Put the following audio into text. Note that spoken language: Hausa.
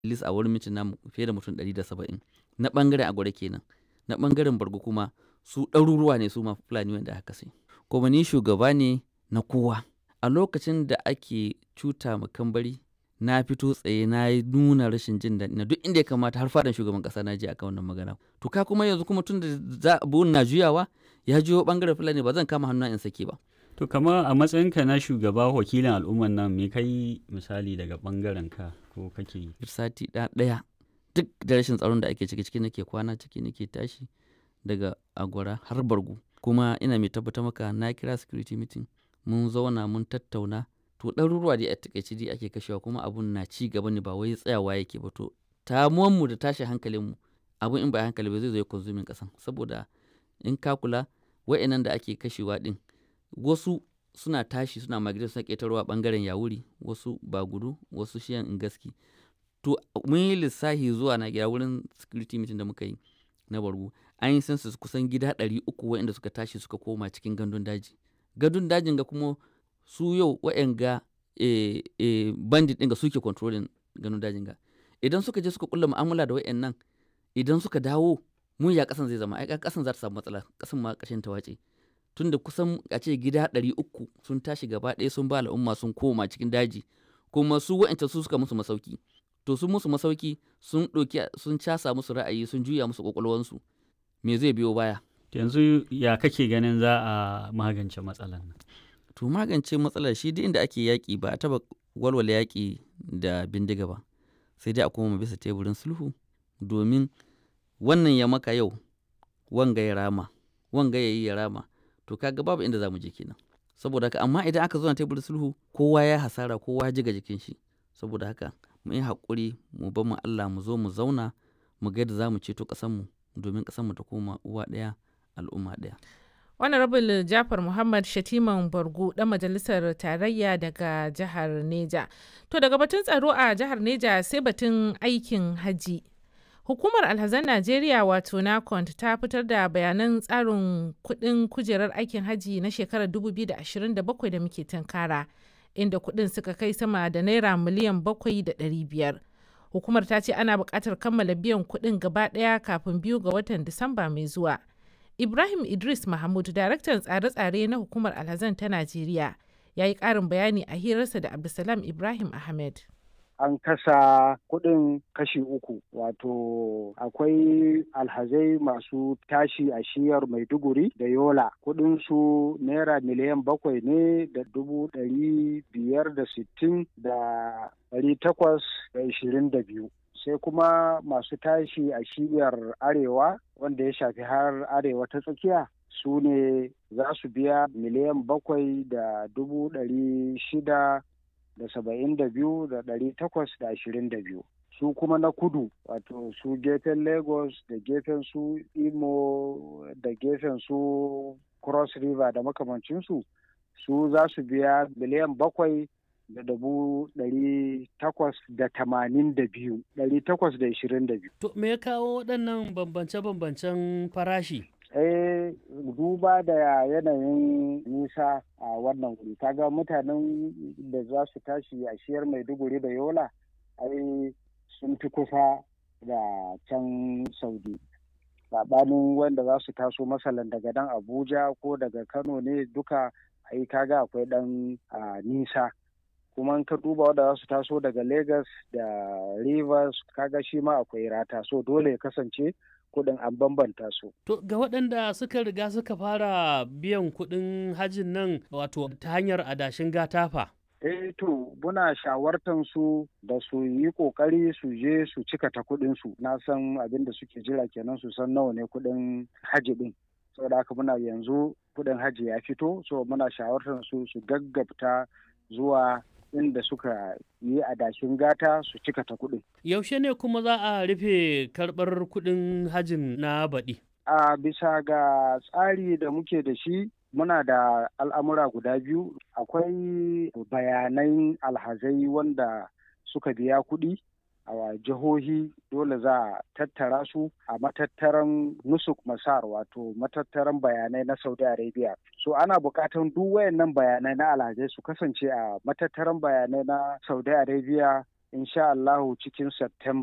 list a wurin mitin namu fiye da mutum 170 na ɓangaren agwara kenan na ɓangaren bargo kuma su ɗaruruwa ne su ma fulani wanda aka kashe kuma ni shugaba ne na kowa a lokacin da ake cuta ma kambari na fito tsaye na yi nuna rashin jin daɗi na duk inda ya kamata har fadan shugaban ƙasa na je akan wannan magana to ka kuma yanzu kuma tun da abun na juyawa ya juyo ɓangaren fulani ba zan kama hannu in sake ba To kamar a matsayinka na shugaba wakilin al'umman nan me kai misali daga ɓangaren ka ko kake yi? sati ɗaya duk da rashin tsaron da ake ciki ciki nake kwana ciki nake tashi daga agwara har bargu kuma ina mai tabbatar maka na kira security meeting mun zauna mun tattauna to ɗaruruwa dai a takaice dai ake kashewa kuma abun na ci gaba ne ba wai tsayawa yake ba to tamuwan mu da tashin hankalin mu abun in ba hankali ba zai zo ya konsumin ƙasan saboda in ka kula wa'annan da ake kashewa din wasu suna tashi suna migrate suna ƙetarwa ɓangaren yawuri wasu ba gudu wasu shiyan in gaski to mun yi lissafi zuwa na gida wurin security meeting da muka yi na bargu an yi census kusan gida ɗari uku waɗanda suka tashi suka koma cikin gandun daji gandun dajin ga kuma su yau waɗanga e, e, bandit ɗin ga suke controlling gandun dajin ga idan suka je suka kulla mu'amala da waɗannan idan suka dawo mun ya ƙasan zai zama ai ƙasan za ta samu matsala ƙasan ma ƙashin ta wace tunda kusan a ce gida ɗari uku sun tashi gaba ɗaya sun ba al'umma sun koma cikin daji kuma su wa'ancan su suka musu masauki to sun musu masauki sun ɗauki sun casa musu ra'ayi sun juya musu ƙwaƙwalwansu me zai biyo baya Yanzu ya kake ganin za a magance matsalar nan? to magance matsalar shi duk inda ake yaƙi ba a taɓa walwala yaƙi da bindiga ba sai dai a koma bisa teburin sulhu domin wannan ya maka yau wanga ya rama wanga ya yi ya rama to kaga babu inda za mu je kenan saboda haka amma idan aka zo na teburin sulhu kowa ya hasara kowa ya jiga jikin shi saboda haka mu yi haƙuri mu bar mu Allah mu zo mu zauna mu ga yadda za mu ceto ƙasarmu domin ƙasarmu ta koma uwa ɗaya al'umma ɗaya. honorable jafar muhammad shatiman bargu dan majalisar tarayya daga jihar neja to daga batun tsaro a jihar neja sai batun aikin haji hukumar alhazan najeriya wato nacont ta fitar da bayanan tsarin kudin kujerar aikin haji na shekarar 2027 da muke tunkara inda kudin suka kai sama da naira miliyan bakwai da ɗari biyar hukumar ta ce ana buƙatar kammala biyan kudin gaba ɗaya kafin biyu ga watan disamba mai zuwa Ibrahim Idris Mahmud, daraktan tsare-tsare na hukumar alhazan ta Najeriya, ya yi ƙarin bayani a hirarsa da Abdulsalam Ibrahim Ahmed. An kasa kuɗin kashi uku, wato akwai alhazai masu tashi a shiyar Maiduguri da Yola. Kuɗinsu naira miliyan bakwai ne da dubu ɗari biyar da sittin da ɗari takwas da ishirin da biyu. sai kuma masu tashi a shiyar arewa wanda ya shafi har arewa ta tsakiya su ne za su biya miliyan bakwai da dubu ɗari shida da saba'in da biyu da ɗari takwas da ashirin da biyu su kuma na kudu wato su gefen lagos da gefen su imo da gefen su cross river da makamancinsu su za su biya miliyan bakwai da dubu ɗari takwas da tamanin da biyu ɗari takwas da ishirin da biyu. To me ya kawo waɗannan bambance-bambancen farashi? Eh duba da yanayin nisa a wannan wuri kaga mutanen da za su tashi a shiyar maiduguri da yola ai sun fi kusa da can saudi saɓanin wanda za su taso masalan daga dan abuja ko daga kano ne duka ai kaga akwai ɗan nisa kuma in ka duba wanda za su taso daga Legas da Rivers kaga shi ma akwai rata so dole ya kasance kuɗin an bambanta su. To ga waɗanda suka riga suka fara biyan kuɗin hajin nan wato ta hanyar adashin gatafa. Eh to muna shawartan su da su yi kokari su je su cika ta kuɗin su na san abin da suke jira kenan su san nawa ne kuɗin haji ɗin. Saboda haka muna yanzu kuɗin haji ya fito so muna shawartan su su gaggabta zuwa inda suka yi adashin gata su cika ta kuɗin. Yaushe ne kuma za a rufe karɓar kuɗin hajin na baɗi? A bisa ga tsari da muke da shi muna da al'amura guda biyu akwai bayanan alhazai wanda suka biya kuɗi a jihohi dole za a tattara su a matattaran nusuk masar wato matattaran bayanai na saudi arabia so ana buƙatan duk wayannan bayanai na alhazai su kasance a matattaran bayanai na saudi arabia insha Allahu cikin September.